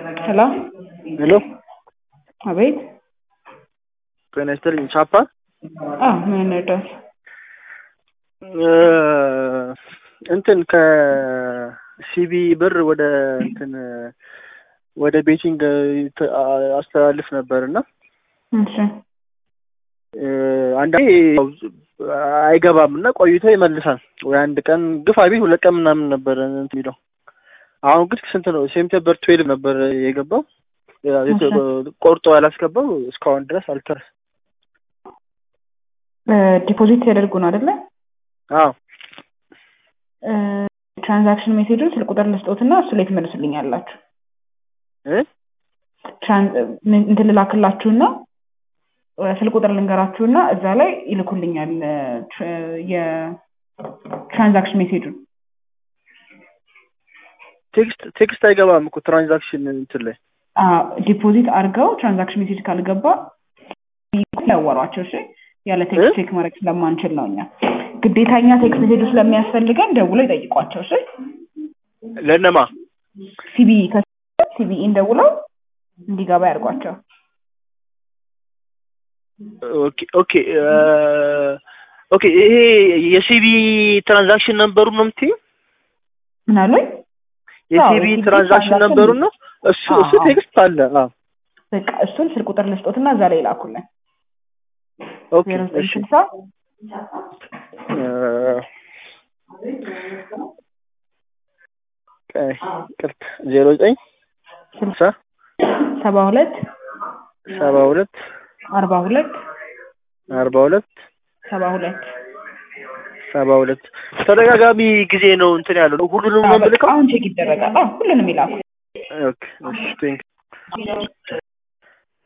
ሄሎ ሄሎ አቤት። ጤና ይስጥልኝ። ቻፓ አዎ ምን እንርዳት? እንትን ከሲቢ ብር ወደ እንትን ወደ ቤቲንግ አስተላልፍ ነበር እና እሺ አንዳንዴ ያው አይገባም እና ቆይቶ ይመልሳል። ወይ አንድ ቀን ግፋ ቢል ሁለት ቀን ምናምን ነበር እንትን የሚለው። አሁን ግን ስንት ነው? ሴፕቴምበር ትዌልቭ ነበር የገባው ቆርጦ ያላስገባው እስካሁን ድረስ አልተረስ ዲፖዚት ያደርጉ ነው አይደለ? አዎ ትራንዛክሽን ሜሴጁን ስልክ ቁጥር ልስጦትና እሱ ላይ ትመልሱልኛላችሁ። እ እንትን ልላክላችሁና ስልክ ቁጥር ልንገራችሁና እዛ ላይ ይልኩልኛል የትራንዛክሽን ሜሴጁን። ቴክስት ቴክስት አይገባም እኮ ትራንዛክሽን እንትን ላይ ዲፖዚት አድርገው ትራንዛክሽን ሜሴጅ ካልገባ ያወሯቸው። እሺ ያለ ቴክስት ቼክ ማድረግ ስለማንችል ነው እኛ ግዴታ እኛ ቴክስት ሜሴጁ ስለሚያስፈልገን ደውለው ይጠይቋቸው። እሺ ለነማ ሲቢ ሲቢኢን ደውለው እንዲገባ ያድርጓቸው። ኦኬ ኦኬ ኦኬ ይሄ የሲቢ ትራንዛክሽን ነምበሩ ነው የምትይው? ምን አሉኝ? የሲቢ ትራንዛክሽን ነምበሩ ነው እሱ እሱ ቴክስት አለ። አዎ በቃ እሱን ስልክ ቁጥር ልስጦትና እዛ ላይ ይላኩልን። ኦኬ ዜሮ ዘጠኝ እሺ ስልሳ ቅርት ዜሮ ዘጠኝ ስልሳ ሰባ ሁለት ሰባ ሁለት አርባ ሁለት አርባ ሁለት ሰባ ሁለት ሰባ ሁለት ተደጋጋሚ ጊዜ ነው እንትን ያለው ሁሉንም ነው የምልከው። አሁን ቼክ ይደረጋል። አዎ ሁሉንም ይላኩ። ኦኬ እሺ ቴንክ